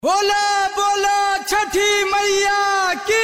बोला बोला छठी मैया की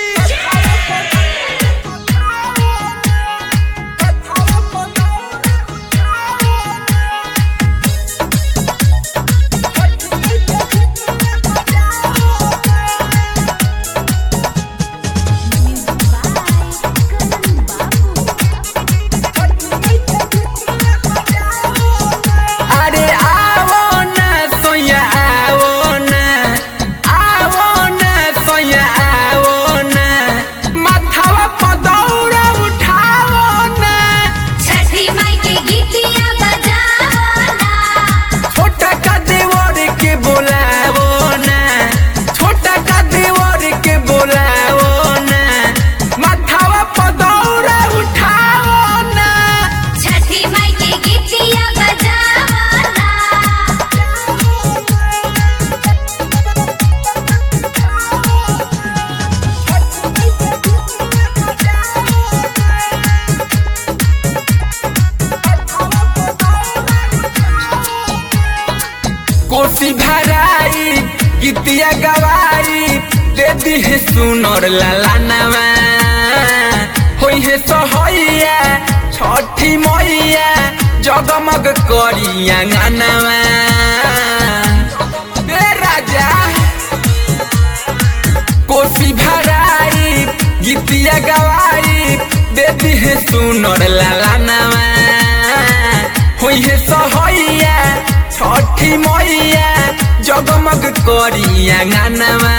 अरे आवो ना सोया आवो ना आवो ना सोया आवो ना माथावा पदौरा उठावो ना छठी माई के गीतिया बजावना छोटा का देवर के बोलावो ना छोटा का देवर के बोलावो ना माथावा पदौरा उठावो ना छठी माई के गीतिया बजावना कोसी भराई गीतिया गवाई दे दी है सुनर लालानवा होई है सहैया छठी मैया जगमग करिया गानवा ए राजा कोसी भराई गीतिया गवाई देती है सुनर लालानवा होई है सहैया छठी मैया जगमग करिया गानवा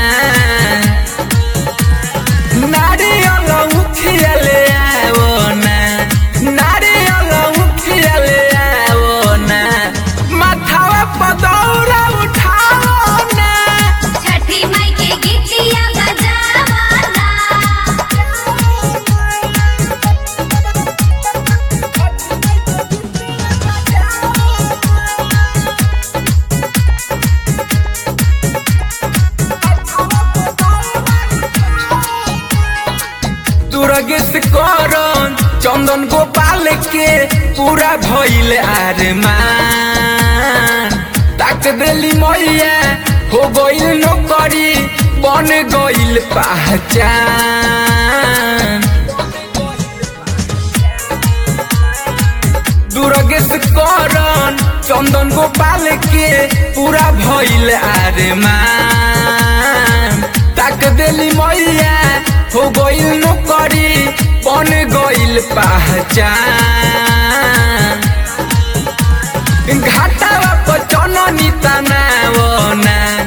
नारियल उठिया ले आवो ना नारियल उठिया ले आवो ना माथावा पदौरा उठाओ ना छठी माई के गीतिया बजावना दुर्गेश करन चंदन गोपाल के पूरा भइल आरमान ताक देली मैया हो गइल नौकरी बन गइल पहचान दुर्गेश करन चंदन गोपाल के पूरा भइल आरमान ताक देली मैया हो गइल नौकरी बन गइल पहचान घाटावा पर जननी तनावना